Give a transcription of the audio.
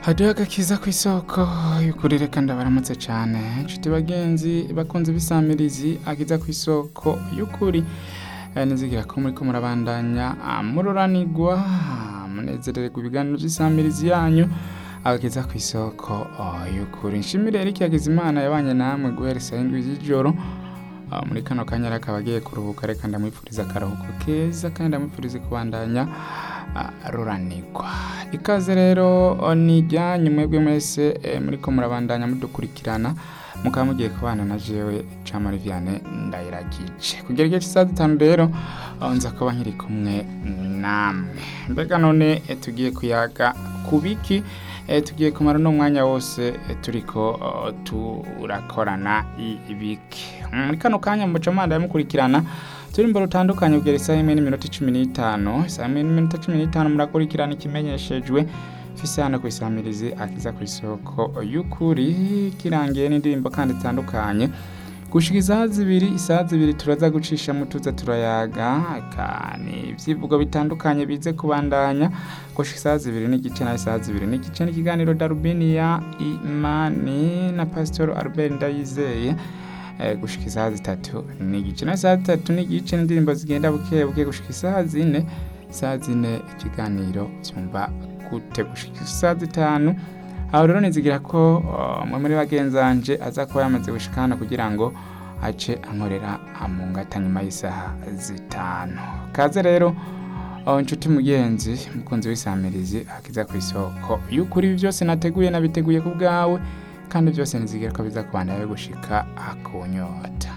hariho agakiza ku isoko y'ukuri reka ndabaramutse cyane inshuti bagenzi bakunze bisamirizi akiza ku isoko y'ukuri Eh, nizigira ko muri ko murabandanya ah, mururanirwa ah, munezererwa ibiganiro by'isamirizi yanyu agakiza ku isoko oh, y'ukuri nshimire Eric Hakizimana yabanye namwe guhera saa indwi z'ijoro Ah, muri kano kanya rero akaba agiye kuruhuka reka ndamwifuriza akaruhuko keza kandi ndamwifuriza kubandanya ah, ruranirwa ikaze rero oh, ni ijyanyu mwebwe mwese eh, muriko murabandanya mudukurikirana mukaba mugiye kubana na jewe Camari Vianney ndayiragije kugera igihe cy'isaha zitanu rero aho nza kuba nkiri kumwe namwe mbega none eh, tugiye kuyaga ku biki Eh, tugiye kumara no mwanya wose eh, turiko oh, turakorana ibiki muri kano kanya muca manda yamukurikirana turi imbere utandukanye kugera isaha imwe n'iminota cumi n'itanu isaha imwe n'iminota cumi n'itanu murakurikirana ikimenyeshejwe fise hano ku isamirizi akiza ku isoko y'ukuri kirangiye n'indirimbo kandi zitandukanye gushika isaha zibiri isaha zibiri turaza gucisha tuza turayaga kani ibyivugo bitandukanye bize kubandanya gushika isaha zibiri n'igice na isaha zibiri n'igice n'ikiganiro darubini ya imani na pasitoro albert ndayizeye eh, gushika isaha zitatu n'igice na isaha zitatu n'igice n'indirimbo zigenda buke buke gushika isaha zine isaha zine ikiganiro byumva gute gushika isaha zitanu aho rero nizigira ko uh, umwe muri bagenzanje aza kuba yamaze gushika hano kugira ngo ace ankorera mu ngata nyuma y'isaha zitanu kaze rero uh, inshuti mugenzi mukunzi w'isamirizi akiza ku isoko y'ukuri ibi byose nateguye nabiteguye ku bwawe kandi byose nizigira ko biza kubandanya gushika akunyota